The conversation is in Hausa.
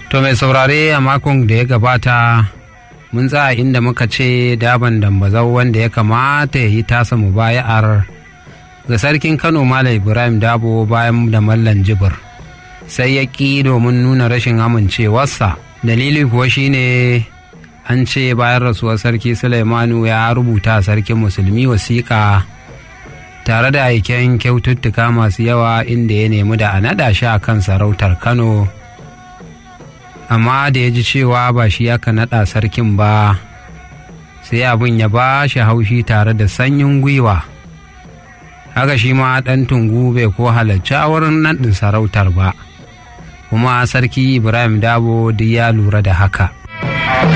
To mai saurare a makon da ya gabata mun tsaya inda muka ce daban dambazau wanda ya kamata ya yi tasa mubaya'ar ga sarkin Kano Malam Ibrahim Dabo bayan da Mallan Jibir sai ya ƙi domin nuna rashin amincewarsa dalili kuwa shine an ce bayan rasuwar sarki Sulaimanu ya rubuta sarkin musulmi wasiƙa tare da aiken kyaututtuka masu yawa inda ya nemi da a naɗa shi a kan sarautar Kano. amma da ya ji cewa ba shi aka naɗa sarkin ba sai abin ya ba shi haushi tare da sanyin gwiwa haka shi ma ɗan tungu bai ko halarci a wurin naɗin sarautar ba kuma sarki ibrahim dabo duk ya lura da haka